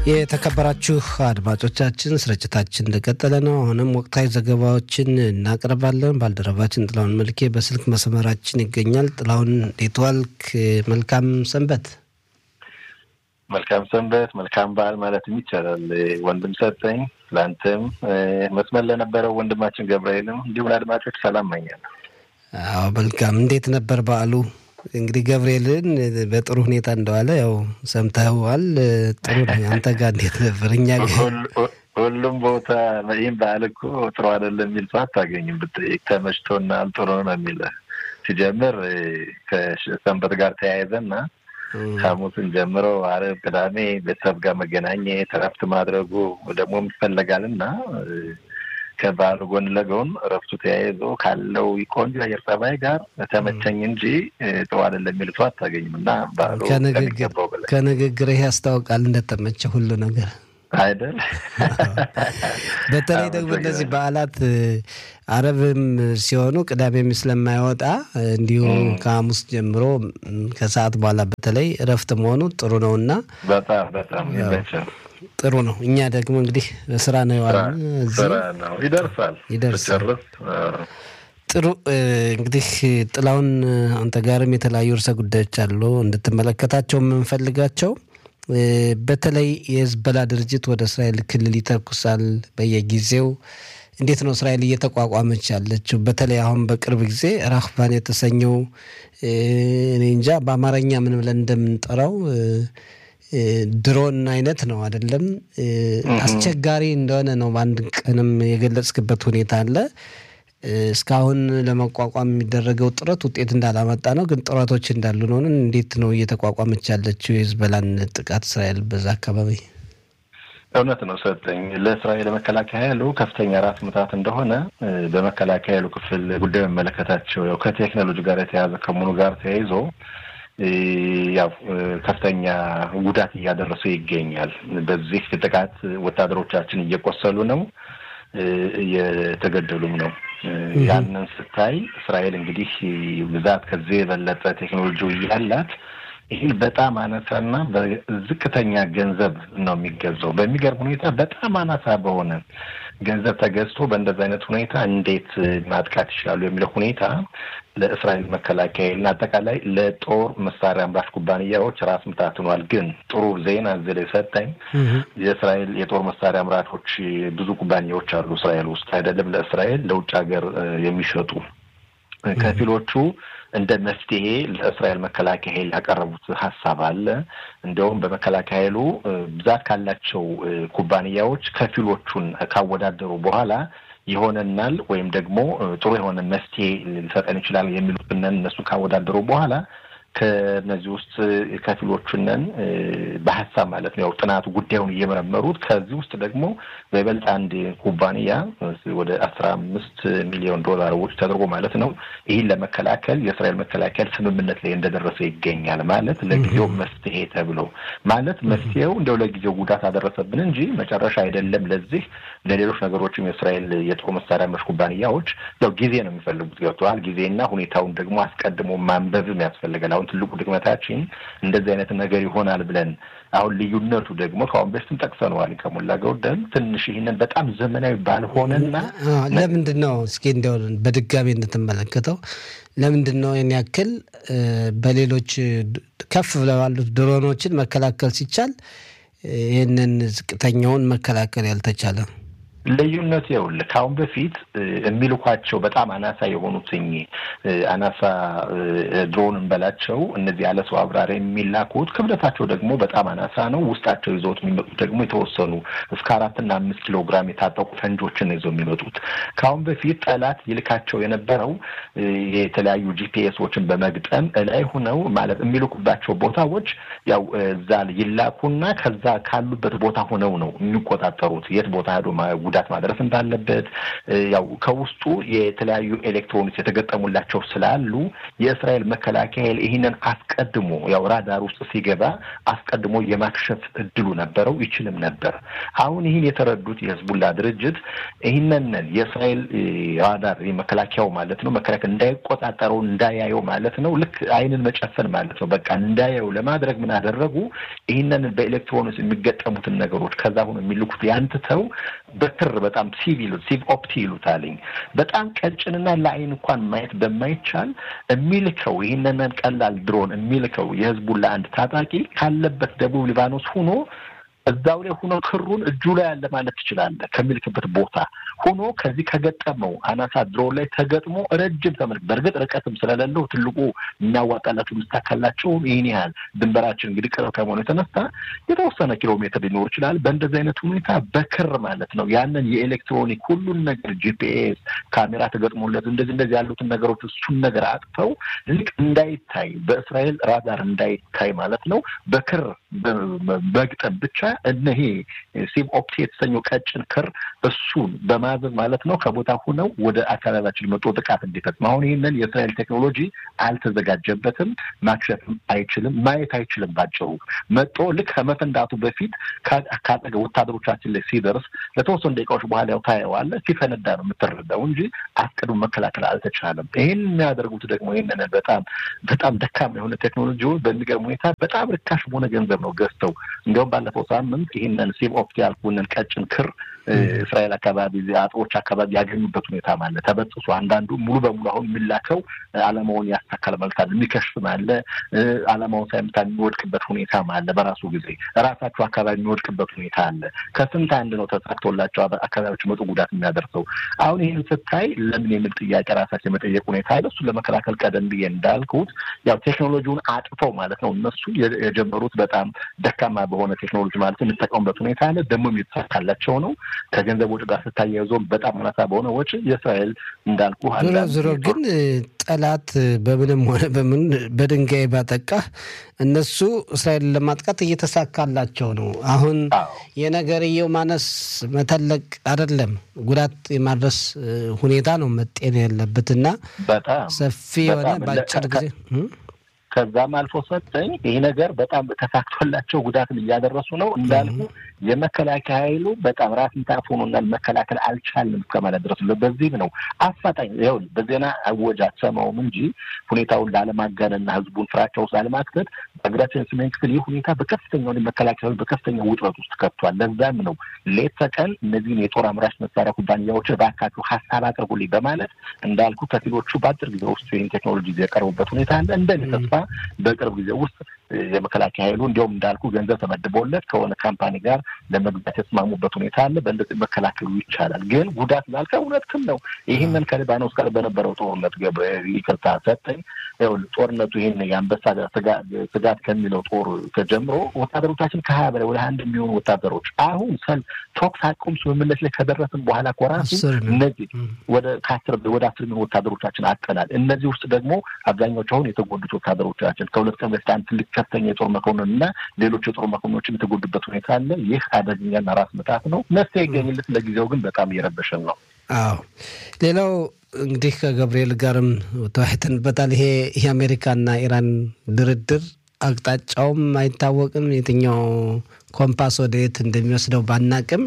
የተከበራችሁ አድማጮቻችን ስርጭታችን እንደቀጠለ ነው። አሁንም ወቅታዊ ዘገባዎችን እናቀርባለን። ባልደረባችን ጥላሁን መልኬ በስልክ መስመራችን ይገኛል። ጥላሁን እንዴት ዋልክ? መልካም ሰንበት። መልካም ሰንበት፣ መልካም በዓል ማለትም ይቻላል። ወንድም ሰጠኝ ለአንተም መስመር ለነበረው ወንድማችን ገብርኤልም እንዲሁም ለአድማጮች ሰላም መኛለሁ። አዎ መልካም። እንዴት ነበር በዓሉ? እንግዲህ ገብርኤልን በጥሩ ሁኔታ እንደዋለ ያው ሰምተዋል። ጥሩ ነው። አንተ ጋር እንዴት ነበር? እኛ ሁሉም ቦታ ይህም በዓል እኮ ጥሩ አይደለም የሚል ሰው አታገኝም። ብጠይቅ ተመችቶናል፣ ጥሩ ነው የሚል ሲጀምር ከሰንበት ጋር ተያይዘና ሐሙስን ጀምሮ ዓርብ፣ ቅዳሜ ቤተሰብ ጋር መገናኘት እረፍት ማድረጉ ደግሞ ይፈለጋል እና ከባህሉ ጎን ለጎን እረፍቱ ተያይዞ ካለው ቆንጆ አየር ጸባይ ጋር ተመቸኝ እንጂ ጥሩ አይደለም የሚል ሰው አታገኝም እና ባህሉ ከሚገባው በላይ ከንግግርህ ያስታውቃል እንደተመቸ ሁሉ ነገር አይደል? በተለይ ደግሞ እነዚህ በዓላት አረብም ሲሆኑ ቅዳሜም ስለማይወጣ እንዲሁ ከሐሙስ ጀምሮ ከሰዓት በኋላ በተለይ እረፍት መሆኑ ጥሩ ነው እና በጣም በጣም ይመቻል። ጥሩ ነው። እኛ ደግሞ እንግዲህ ስራ ነው የዋልን። ስራ ነው ይደርሳል ይደርሳል። ጨርስ ጥሩ እንግዲህ ጥላውን አንተ ጋርም የተለያዩ ርዕሰ ጉዳዮች አሉ እንድትመለከታቸው የምንፈልጋቸው በተለይ የህዝበላ ድርጅት ወደ እስራኤል ክልል ይተኩሳል በየጊዜው። እንዴት ነው እስራኤል እየተቋቋመች ያለችው? በተለይ አሁን በቅርብ ጊዜ ራህባን የተሰኘው እኔ እንጃ በአማርኛ ምን ብለን እንደምንጠራው ድሮን አይነት ነው አይደለም። አስቸጋሪ እንደሆነ ነው በአንድ ቀንም የገለጽክበት ሁኔታ አለ። እስካሁን ለመቋቋም የሚደረገው ጥረት ውጤት እንዳላመጣ ነው፣ ግን ጥረቶች እንዳሉ ነው። እንዴት ነው እየተቋቋመች ያለችው የህዝበላን ጥቃት እስራኤል በዛ አካባቢ? እውነት ነው ሰጠኝ። ለእስራኤል መከላከያ ኃይሉ ከፍተኛ ራስ ምታት እንደሆነ በመከላከያ ኃይሉ ክፍል ጉዳዩ የሚመለከታቸው ያው ከቴክኖሎጂ ጋር የተያዘ ከመሆኑ ጋር ተያይዞ ያው ከፍተኛ ጉዳት እያደረሰ ይገኛል። በዚህ ጥቃት ወታደሮቻችን እየቆሰሉ ነው፣ እየተገደሉም ነው። ያንን ስታይ እስራኤል እንግዲህ ብዛት ከዚህ የበለጠ ቴክኖሎጂ እያላት ይህን በጣም አነሳና በዝቅተኛ ገንዘብ ነው የሚገዛው። በሚገርም ሁኔታ በጣም አናሳ በሆነ ገንዘብ ተገዝቶ በእንደዚህ አይነት ሁኔታ እንዴት ማጥቃት ይችላሉ የሚለው ሁኔታ ለእስራኤል መከላከያ እና አጠቃላይ ለጦር መሳሪያ አምራች ኩባንያዎች ራስ ምታት ሆኗል። ግን ጥሩ ዜና እዚህ ላይ ሰጠኝ። የእስራኤል የጦር መሳሪያ አምራቾች ብዙ ኩባንያዎች አሉ እስራኤል ውስጥ አይደለም ለእስራኤል ለውጭ ሀገር የሚሸጡ ከፊሎቹ እንደ መፍትሄ ለእስራኤል መከላከያ ኃይል ያቀረቡት ሀሳብ አለ። እንዲያውም በመከላከያ ኃይሉ ብዛት ካላቸው ኩባንያዎች ከፊሎቹን ካወዳደሩ በኋላ ይሆነናል ወይም ደግሞ ጥሩ የሆነ መፍትሄ ሊሰጠን ይችላል የሚሉትን እነሱን ካወዳደሩ በኋላ ከነዚህ ውስጥ ከፊሎቹነን በሀሳብ ማለት ነው ያው ጥናቱ ጉዳዩን እየመረመሩት ከዚህ ውስጥ ደግሞ በይበልጥ አንድ ኩባንያ ወደ አስራ አምስት ሚሊዮን ዶላር ወጪ ተደርጎ ማለት ነው ይህን ለመከላከል የእስራኤል መከላከል ስምምነት ላይ እንደደረሰ ይገኛል። ማለት ለጊዜው መፍትሄ ተብሎ ማለት መፍትሄው እንደው ለጊዜው ጉዳት አደረሰብን እንጂ መጨረሻ አይደለም። ለዚህ ለሌሎች ነገሮችም የእስራኤል የጦር መሳሪያ አምራች ኩባንያዎች ያው ጊዜ ነው የሚፈልጉት ገብተዋል። ጊዜና ሁኔታውን ደግሞ አስቀድሞ ማንበብም ያስፈልጋል። አሁን ትልቁ ድክመታችን እንደዚህ አይነት ነገር ይሆናል ብለን አሁን ልዩነቱ ደግሞ ከአሁን በፊትም ጠቅሰነዋል ከሞላ ጎደል ትንሽ ይህንን በጣም ዘመናዊ ባልሆነና ለምንድን ነው እስኪ እንዲያው በድጋሚ እንድትመለከተው ለምንድን ነው ይህን ያክል በሌሎች ከፍ ብለው ያሉት ድሮኖችን መከላከል ሲቻል ይህንን ዝቅተኛውን መከላከል ያልተቻለ? ልዩነት ይኸውልህ ከአሁን በፊት የሚልኳቸው በጣም አናሳ የሆኑትኝ አናሳ ድሮን እንበላቸው እነዚህ ያለ ሰው አብራሪ የሚላኩት ክብደታቸው ደግሞ በጣም አናሳ ነው። ውስጣቸው ይዘውት የሚመጡት ደግሞ የተወሰኑ እስከ አራትና አምስት ኪሎ ግራም የታጠቁ ፈንጆችን ይዘው የሚመጡት ከአሁን በፊት ጠላት ይልካቸው የነበረው የተለያዩ ጂፒኤሶችን በመግጠም እላይ ሁነው ማለት የሚልኩባቸው ቦታዎች ያው እዛ ይላኩና ከዛ ካሉበት ቦታ ሆነው ነው የሚቆጣጠሩት የት ቦታ ሄዶ ጉዳት ጉዳት ማድረስ እንዳለበት ያው ከውስጡ የተለያዩ ኤሌክትሮኒክስ የተገጠሙላቸው ስላሉ የእስራኤል መከላከያ ኃይል ይህንን አስቀድሞ ያው ራዳር ውስጥ ሲገባ አስቀድሞ የማክሸፍ እድሉ ነበረው፣ ይችልም ነበር። አሁን ይህን የተረዱት የህዝቡላ ድርጅት ይህንን የእስራኤል ራዳር መከላከያው ማለት ነው መከላከያ እንዳይቆጣጠረው እንዳያየው ማለት ነው። ልክ አይንን መጨፈን ማለት ነው። በቃ እንዳያየው ለማድረግ ምን አደረጉ? ይህንን በኤሌክትሮኒክስ የሚገጠሙትን ነገሮች ከዛ ሆኖ የሚልኩት ያንትተው በክር በጣም ሲቭ ይሉት ሲቭ ኦፕቲ ይሉታልኝ በጣም ቀጭንና ለአይን እንኳን ማየት በማይቻል የሚልከው ይህንን ቀላል ድሮን የሚልከው የህዝቡን ለአንድ ታጣቂ ካለበት ደቡብ ሊባኖስ ሆኖ እዛው ላይ ሆኖ ክሩን እጁ ላይ ያለ ማለት ትችላለህ። ከሚልክበት ቦታ ሆኖ ከዚህ ከገጠመው አናሳ ድሮን ላይ ተገጥሞ ረጅም ተመልክ በእርግጥ ርቀትም ስለሌለው ትልቁ የሚያዋጣላቸው ምስታካላቸው ይህን ያህል ድንበራችን እንግዲህ ቅርብ ከመሆኑ የተነሳ የተወሰነ ኪሎ ሜትር ሊኖር ይችላል። በእንደዚህ አይነት ሁኔታ በክር ማለት ነው ያንን የኤሌክትሮኒክ ሁሉን ነገር ጂፒኤስ ካሜራ ተገጥሞለት እንደዚህ እንደዚህ ያሉትን ነገሮች እሱን ነገር አጥፈው ልክ እንዳይታይ በእስራኤል ራዳር እንዳይታይ ማለት ነው በክር በግጠም ብቻ እነሄ ሲም ኦፕቲ የተሰኘው ቀጭን ክር እሱን በማዘዝ ማለት ነው ከቦታ ሁነው ወደ አካባቢያችን መጦ ጥቃት እንዲፈጽም። አሁን ይህንን የእስራኤል ቴክኖሎጂ አልተዘጋጀበትም፣ ማክሸፍም አይችልም፣ ማየት አይችልም። ባጭሩ መጦ ልክ ከመፈንዳቱ በፊት ካጠገ ወታደሮቻችን ላይ ሲደርስ ለተወሰኑ ደቂቃዎች በኋላ ያው ታየዋለህ። ሲፈነዳ ነው የምትረዳው እንጂ አስቀድሞ መከላከል አልተቻለም። ይህን የሚያደርጉት ደግሞ ይህንን በጣም በጣም ደካማ የሆነ ቴክኖሎጂ በሚገርም ሁኔታ በጣም ርካሽ በሆነ ገንዘብ ነው ገዝተው እንዲሁም ባለፈው ሳምንት ይህንን ሲም ኦፕቲ ያልኩንን ቀጭን ክር እስራኤል አካባቢ አጥሮች አካባቢ ያገኙበት ሁኔታ አለ። ተበጥሶ አንዳንዱ ሙሉ በሙሉ አሁን የሚላከው አላማውን ያሳካል መልካል የሚከሽፍም አለ። አላማውን ሳይመታ የሚወድቅበት ሁኔታ አለ። በራሱ ጊዜ ራሳቸው አካባቢ የሚወድቅበት ሁኔታ አለ። ከስንት አንድ ነው ተሳክቶላቸው አካባቢዎች መጡ ጉዳት የሚያደርሰው። አሁን ይህን ስታይ ለምን የሚል ጥያቄ ራሳቸው የመጠየቅ ሁኔታ አለ። እሱን ለመከላከል ቀደም ብዬ እንዳልኩት ያው ቴክኖሎጂውን አጥፈው ማለት ነው እነሱ የጀመሩት በጣም ደካማ በሆነ ቴክኖሎጂ ማለት የሚጠቀሙበት ሁኔታ አለ። ደግሞ የሚሳካላቸው ነው። ከገንዘብ ወጪ ጋር ስታያይዘው በጣም አናሳ በሆነ ወጪ የእስራኤል እንዳልኩ ዞሮ ዞሮ ግን ጠላት በምንም ሆነ በምን በድንጋይ ባጠቃህ እነሱ እስራኤልን ለማጥቃት እየተሳካላቸው ነው። አሁን የነገርየው ማነስ መተለቅ አይደለም፣ ጉዳት የማድረስ ሁኔታ ነው መጤን ያለበትና ሰፊ የሆነ በአጭር ጊዜ ከዛም አልፎ ሰጠኝ ይህ ነገር በጣም ተሳክቶላቸው ጉዳትን እያደረሱ ነው እንዳልኩ የመከላከያ ኃይሉ በጣም ራስን ታፎኑና መከላከል አልቻልንም እስከማለት ድረስ በዚህም ነው አፋጣኝ ይኸውልህ በዜና አወጅ አትሰማውም እንጂ ሁኔታውን ላለማጋነንና ህዝቡን ፍራቻ ውስጥ ላለማክተት በሀገራችን ሰሜን ክፍል ይህ ሁኔታ በከፍተኛ መከላከያ ኃይሉ በከፍተኛ ውጥረት ውስጥ ከቷል። ለዛም ነው ሌት ተቀን እነዚህን የጦር አምራች መሳሪያ ኩባንያዎችን እባካችሁ ሀሳብ አቅርቡልኝ በማለት እንዳልኩ ከፊሎቹ በአጭር ጊዜ ውስጥ ይህን ቴክኖሎጂ የቀረቡበት ሁኔታ አለ እንደኔ ተስፋ በቅርብ ጊዜ ውስጥ የመከላከያ ኃይሉ እንዲያውም እንዳልኩ ገንዘብ ተመድቦለት ከሆነ ካምፓኒ ጋር ለመግዛት የተስማሙበት ሁኔታ አለ። በእንደዚህ መከላከሉ ይቻላል። ግን ጉዳት ላልከ እውነትም ነው። ይህንን ከሊባኖስ ጋር በነበረው ጦርነት ይቅርታ ሰጠኝ ጦርነቱ ይህን የአንበሳ ስጋት ከሚለው ጦር ተጀምሮ ወታደሮቻችን ከሀያ በላይ ወደ አንድ የሚሆኑ ወታደሮች አሁን ሰል ተኩስ አቁም ስምምነት ላይ ከደረስን በኋላ ኮራሱ እነዚህ ወደ ከአስር ወደ አስር የሚሆኑ ወታደሮቻችን አጠናል። እነዚህ ውስጥ ደግሞ አብዛኛዎቹ አሁን የተጎዱት ወታደሮቻችን ከሁለት ቀን በፊት አንድ ትልቅ ከፍተኛ የጦር መኮንን እና ሌሎች የጦር መኮንኖችም የተጎዱበት ሁኔታ አለ። ይህ አደገኛና ራስ ምታት ነው። መፍትሄ ይገኝለት። ለጊዜው ግን በጣም እየረበሸን ነው። አዎ ሌላው እንግዲህ ከገብርኤል ጋርም ተወያይተንበታል። ይሄ የአሜሪካና ኢራን ድርድር አቅጣጫውም አይታወቅም። የትኛው ኮምፓስ ወደ የት እንደሚወስደው ባናቅም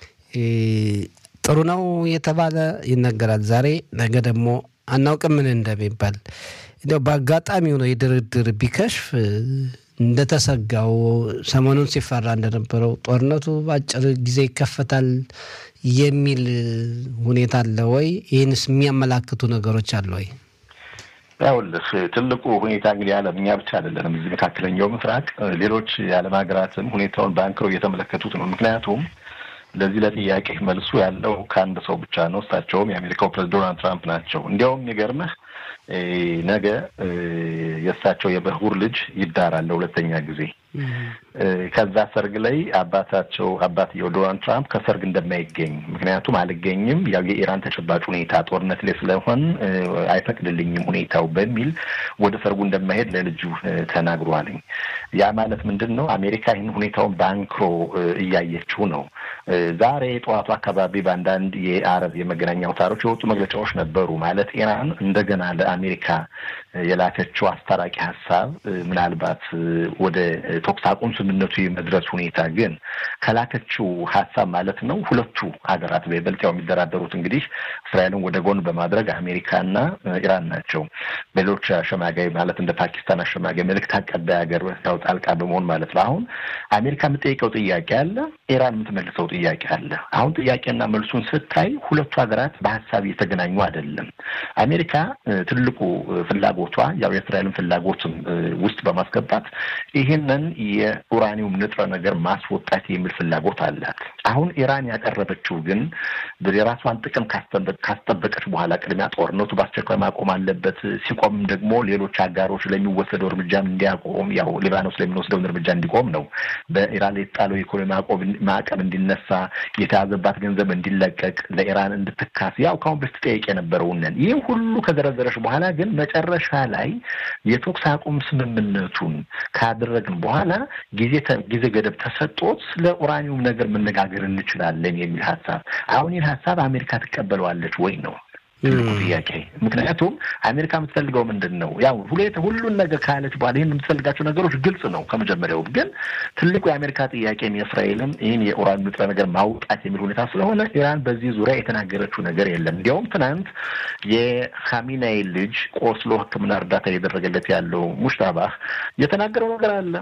ጥሩ ነው የተባለ ይነገራል። ዛሬ ነገ ደግሞ አናውቅም ምን እንደሚባል እንዲያው በአጋጣሚ ሆኖ የድርድር ቢከሽፍ እንደተሰጋው ሰሞኑን ሲፈራ እንደነበረው ጦርነቱ በአጭር ጊዜ ይከፈታል የሚል ሁኔታ አለ ወይ? ይህንስ የሚያመላክቱ ነገሮች አለ ወይ? ያውልህ ትልቁ ሁኔታ እንግዲህ ዓለም እኛ ብቻ አይደለንም። እዚህ መካከለኛው ምስራቅ ሌሎች የዓለም ሀገራትም ሁኔታውን በአንክረው እየተመለከቱት ነው። ምክንያቱም ለዚህ ለጥያቄ መልሱ ያለው ከአንድ ሰው ብቻ ነው። እሳቸውም የአሜሪካው ፕሬዝዳንት ዶናልድ ትራምፕ ናቸው። እንዲያውም የሚገርምህ ነገ የእሳቸው የበኩር ልጅ ይዳራል ለሁለተኛ ጊዜ ከዛ ሰርግ ላይ አባታቸው አባትየው ዶናልድ ትራምፕ ከሰርግ እንደማይገኝ ምክንያቱም አልገኝም ያው የኢራን ተጨባጭ ሁኔታ ጦርነት ላይ ስለሆን አይፈቅድልኝም ሁኔታው በሚል ወደ ሰርጉ እንደማይሄድ ለልጁ ተናግሯልኝ። ያ ማለት ምንድን ነው? አሜሪካ ይህን ሁኔታውን በአንክሮ እያየችው ነው። ዛሬ ጠዋቱ አካባቢ በአንዳንድ የአረብ የመገናኛ አውታሮች የወጡ መግለጫዎች ነበሩ። ማለት ኢራን እንደገና ለአሜሪካ የላከችው አስታራቂ ሀሳብ ምናልባት ወደ ተኩስ አቁም ስምምነቱ የመድረስ ሁኔታ ግን ከላከችው ሀሳብ ማለት ነው ሁለቱ ሀገራት በይበልጥ ያው የሚደራደሩት እንግዲህ እስራኤልን ወደ ጎን በማድረግ አሜሪካና ኢራን ናቸው። ሌሎች አሸማጋይ ማለት እንደ ፓኪስታን አሸማጋይ መልእክት አቀባይ ሀገር ያው ጣልቃ በመሆን ማለት ነው። አሁን አሜሪካ የምጠይቀው ጥያቄ አለ፣ ኢራን የምትመልሰው ጥያቄ አለ። አሁን ጥያቄና መልሱን ስታይ ሁለቱ ሀገራት በሀሳብ እየተገናኙ አይደለም። አሜሪካ ትልቁ ፍላጎቷ ያው የእስራኤልን ፍላጎትም ውስጥ በማስገባት ይህንን የኡራኒየም ንጥረ ነገር ማስወጣት የሚል ፍላጎት አላት። አሁን ኢራን ያቀረበችው ግን የራሷን ጥቅም ካስጠበቀች በኋላ ቅድሚያ ጦርነቱ በአስቸኳይ ማቆም አለበት፣ ሲቆምም ደግሞ ሌሎች አጋሮች ለሚወሰደው እርምጃም እንዲያቆም ያው ሊባኖስ ለሚወስደውን እርምጃ እንዲቆም ነው። በኢራን ላይ የተጣለው የኢኮኖሚ ማዕቀብ እንዲነሳ፣ የተያዘባት ገንዘብ እንዲለቀቅ፣ ለኢራን እንድትካስ ያው ካሁን በፊት ጠየቅ የነበረውንን ይህ ሁሉ ከዘረዘረች በኋላ ግን መጨረሻ ላይ የተኩስ አቁም ስምምነቱን ካደረግን በኋላ ጊዜ ጊዜ ገደብ ተሰጦት ስለ ኡራኒየም ነገር መነጋገር እንችላለን የሚል ሀሳብ አሁን ይህን ሀሳብ አሜሪካ ትቀበለዋለች ወይ ነው ትልቁ ጥያቄ። ምክንያቱም አሜሪካ የምትፈልገው ምንድን ነው? ያው ሁሉን ነገር ካለች በኋላ ይህን የምትፈልጋቸው ነገሮች ግልጽ ነው ከመጀመሪያውም። ግን ትልቁ የአሜሪካ ጥያቄም የእስራኤልም ይህን የኡራን ንጥረ ነገር ማውጣት የሚል ሁኔታ ስለሆነ ኢራን በዚህ ዙሪያ የተናገረችው ነገር የለም። እንዲያውም ትናንት የኻሜኔይ ልጅ ቆስሎ ሕክምና እርዳታ እየደረገለት ያለው ሙሽታባህ የተናገረው ነገር አለ